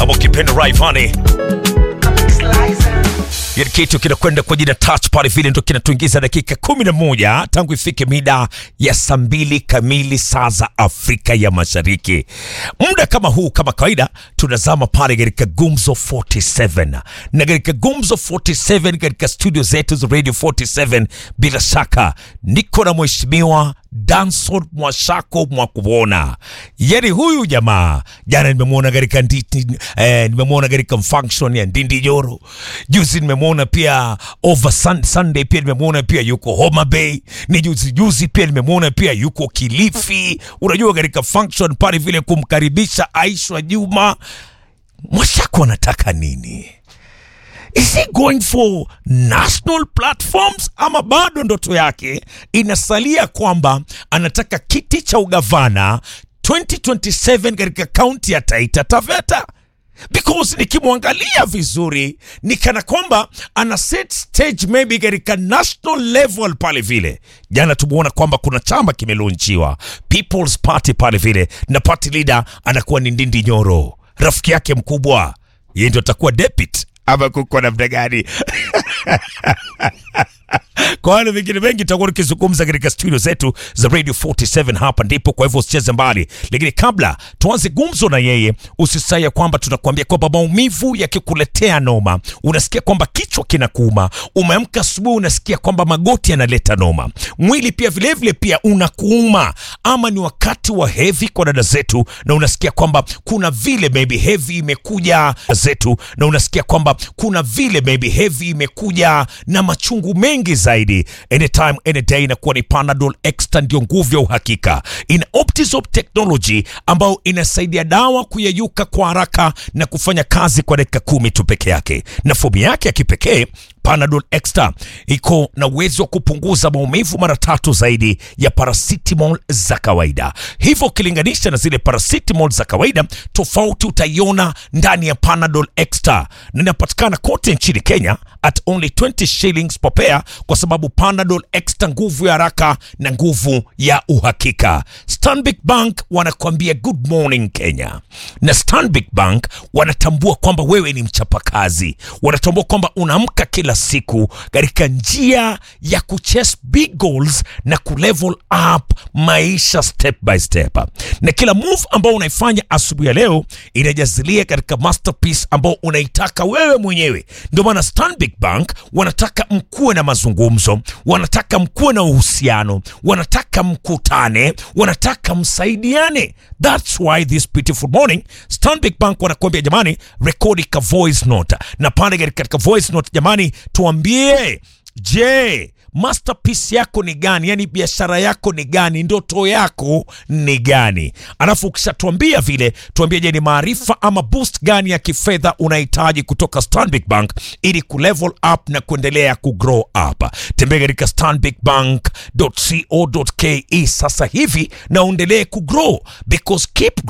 ama ukipenda Rayvanny Kile kitu kinakwenda kwa jina touch pale vile ndo kinatuingiza dakika kumi na moja tangu ifike mida ya saa mbili kamili saa za Afrika ya Mashariki. Muda kama huu, kama kawaida, tunazama pale katika Gumzo 47 na katika Gumzo 47 katika studio zetu za Radio 47, bila shaka niko na mheshimiwa Danson Mwashako Mwakuona. Yani huyu jamaa jana nimemwona katika nditi, eh, nimemwona katika function ya Ndindi Joro. Juzi nimemwona pia over sun, Sunday pia nimemwona pia yuko Homa Bay. Ni juzi juzi pia nimemwona pia yuko Kilifi. Unajua katika function pale vile kumkaribisha Aisha Juma. Mwashako anataka nini? Is he going for national platforms ama bado ndoto yake inasalia kwamba anataka kiti cha ugavana 2027 katika kaunti ya Taita Taveta? Because nikimwangalia vizuri ni kana kwamba ana set stage maybe katika national level pale vile. Jana tumeona kwamba kuna chama kimelonchiwa People's Party pale vile, na party leader anakuwa ni Ndindi Nyoro, rafiki yake mkubwa, yeye ndio atakuwa deputy ama kuko namna gani? Kwa wale vingine mengi tutakuwa tukizungumza katika studio zetu za Radio 47 hapa ndipo, kwa hivyo usicheze mbali. Lakini kabla tuanze gumzo na yeye, usisahau ya kwamba tunakuambia kwamba maumivu yakikuletea noma, unasikia kwamba kichwa kinakuuma, umeamka asubuhi unasikia kwamba magoti yanaleta noma, mwili pia vilevile vile pia unakuuma, ama ni wakati wa hedhi kwa dada zetu, na unasikia kwamba kuna vile maybe hedhi imekuja zetu, na unasikia kwamba kuna vile maybe hedhi imekuja na machungu mengi zaidi. Anytime any day inakuwa ni Panadol Extra, ndio nguvu ya uhakika. Ina Optizop technology ambayo inasaidia dawa kuyeyuka kwa haraka na kufanya kazi kwa dakika kumi tu peke yake, na fomu yake ya kipekee Panadol Extra iko na uwezo wa kupunguza maumivu mara tatu zaidi ya paracetamol za kawaida. Hivyo ukilinganisha na zile paracetamol za kawaida, tofauti utaiona ndani ya Panadol Extra, na inapatikana kote nchini Kenya at only 20 shillings per pair, kwa sababu Panadol Extra, nguvu ya haraka na nguvu ya uhakika. Stanbic Bank wanakuambia good morning Kenya, na Stanbic Bank wanatambua kwamba wewe ni mchapakazi, wanatambua kwamba unaamka kila siku katika njia ya kuchase big goals na kulevel up maisha step by step, na kila move ambao unaifanya asubuhi ya leo inajazilia katika masterpiece ambao unaitaka wewe mwenyewe. Ndio maana Stanbic Bank wanataka mkuwe na mazungumzo, wanataka mkuwe na uhusiano, wanataka mkutane, wanataka msaidiane. That's why this beautiful morning Stanbic Bank wanakuambia jamani, rekodi ka voice note, na pale katika voice note jamani, tuambie je, masterpiece yako ni gani? Yani biashara yako ni gani? Ndoto yako ni gani? Alafu ukishatuambia vile, tuambie, je, ni maarifa ama boost gani ya kifedha unahitaji kutoka Stanbic Bank ili kulevel up na kuendelea kugrow up. Tembea katika stanbicbank.co.ke sasa hivi na uendelee kugrow because keep